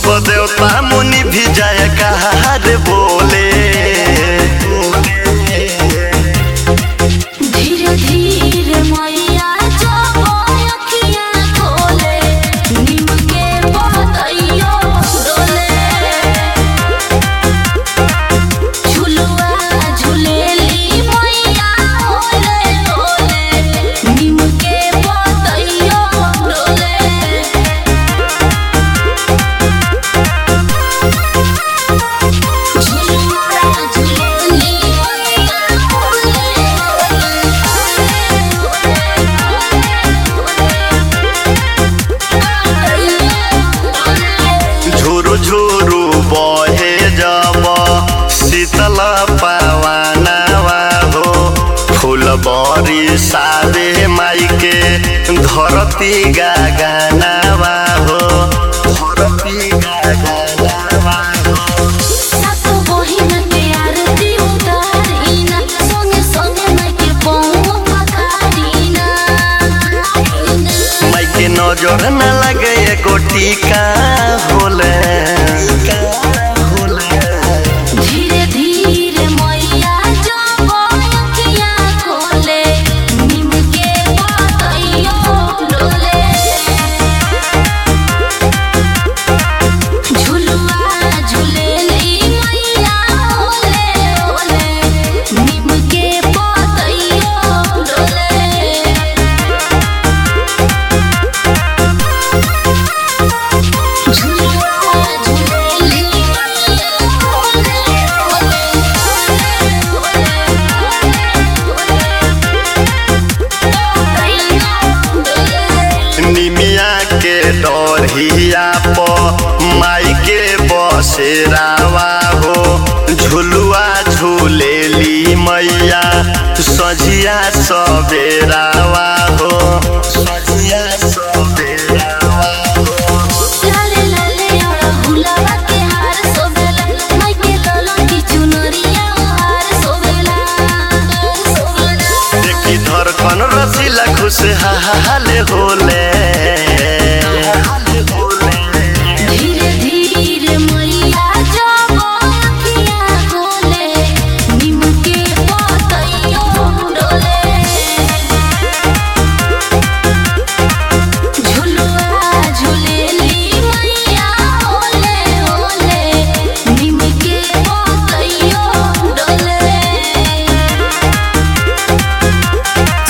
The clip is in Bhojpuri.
सब देवता मुनि भी जय कहार बोले धीरे धीरे मैया जब अखियाँ खोले नीम के पतइयो डोले झुलुआ झुलेली मैया ओले ओले नीम के पतइयो डोले झुलुआ झुलेली मैया झुरु झुरु बहे जब शीतल पावानावा हो फूल बरी सारे माई के धरती गागानावा हो धरती गागानावा हो सातो बहिन के आरती उतारिना संगे संगे माई के पौवा पखारिना माई के नजर न लगे एको टीका होले धीरे धीरे मैया जब अखियाँ खोले नीम के पतइयो डोले झुलुआ झुलेली मैया ओले ओले नीम के पतइयो डोले झुलुआ झुलेली निमिया के डरहिया प माई के बसेरावा हो झुलुआ झूलेली मैया सझिया सबेरावा हो सझिया सबेरावा हो लाले लाले और गुलाबा के हार सोबेला माई के ललन की चुनरिया हार सोबेला सोबेला देखी धड़कन रसीला खुशहाल होले